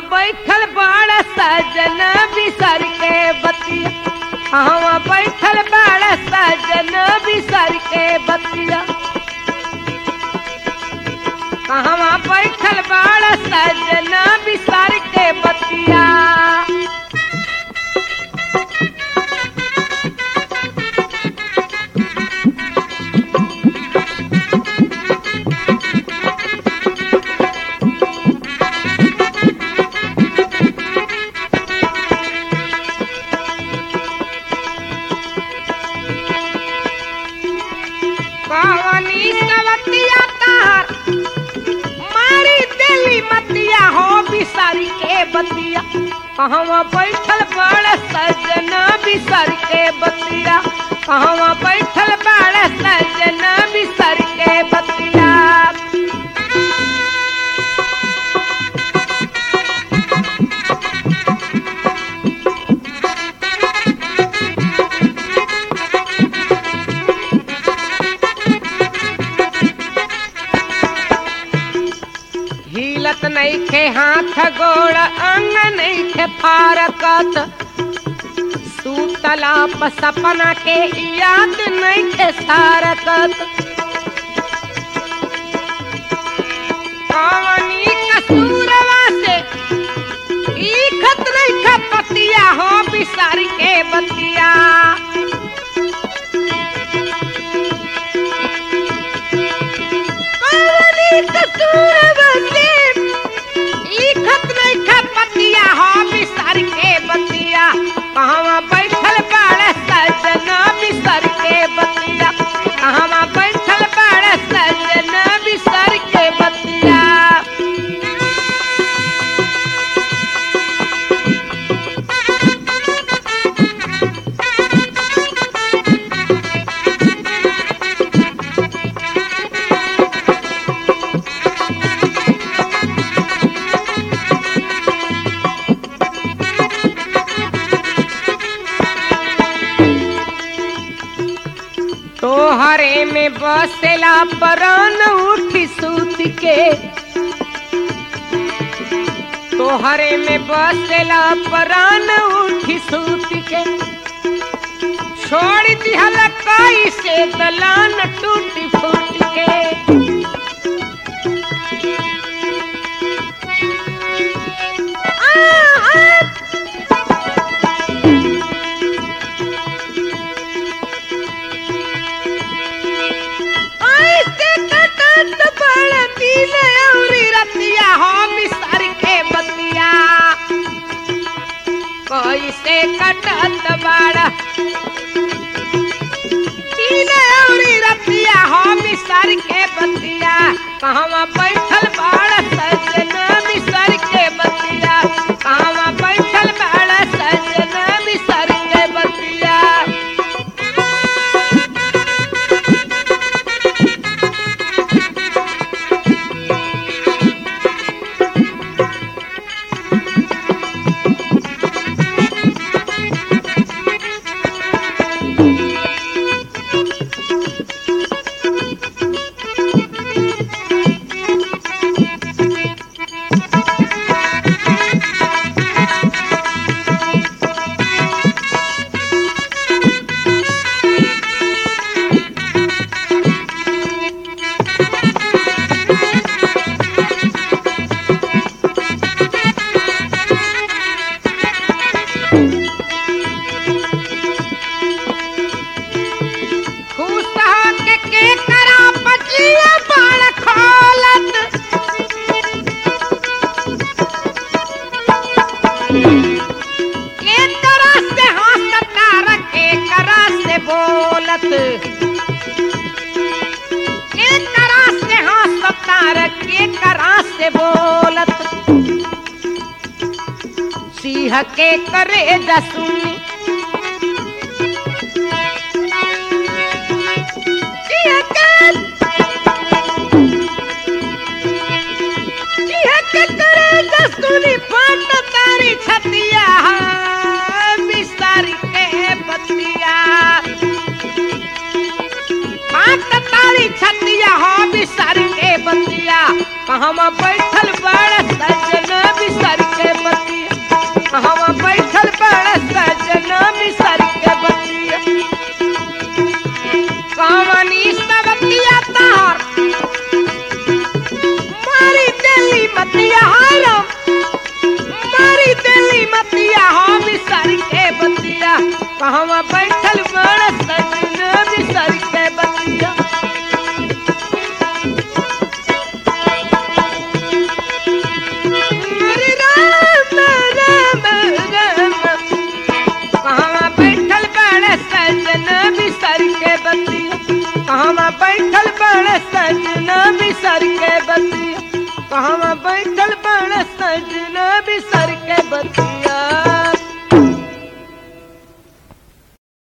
बैठल बड़ सजन बिसर के बतिया कहवा बैठल बड़ सजन बिसर के बतिया कहवा बैठल बड़ सजन बिसर के बतिया कवनी कवतिया तार मारी दिली मतिया हो बिसारी के बतिया कहवा बैठल बड़ सजन बिसर के बतिया कहवा बैठल बड़ सजन बिसर के बतिया हिलत नइखे हाथ गोड़ अंग नइखे फारकत सूतला प सपना के याद नइखे सारकत कवनी कसूरवा से लिखत नइखे पतिया हो बिसार के बतिया कवनी कसूरवा से लिखत नइखे पतिया हो बिसार के बतिया कहवा बैठल बाड़ सजन बिसर के बतिया कहवा बैठल बाड़ सजन बिसर के बतिया तोहरे में बसेला परान उठी सूत के तोहरे में बसेला परान उठी सूत के छोड़ दिहल कई से दलान टूटी फूट के आ, आ, ऐसे कटत बड़ दिन औरी रतिया हो बिसर के बतिया कैसे कटत बड़ दिन औरी रतिया हो बिसर के बतिया कहवा बैठल बड़ सजन बिसर के बतिया कहवा बैठल बड़ सजन बिसर के बतिया खुश होके के करा पचिया बाण खोलत के तरह से हंसता रखे करा से बोलत के तरह से हंसता रखे करा से बोलत सिंह के करे जसुनी सिंह के सिंह के करे जसुनी फट तारी छतिया बिसारी के बतिया फट तारी छतिया हो बिसारी के बतिया कहवा बैठल बड़ सजन बिसर के कहवा बैठल बड़ सजना बिसर के बतिया हरे राम राम राम कहवा बैठल बड़ सजना बिसर के बतिया कहवा बैठल बड़ सजना बिसर के बतिया कहवा बैठल बड़ सजना बिसर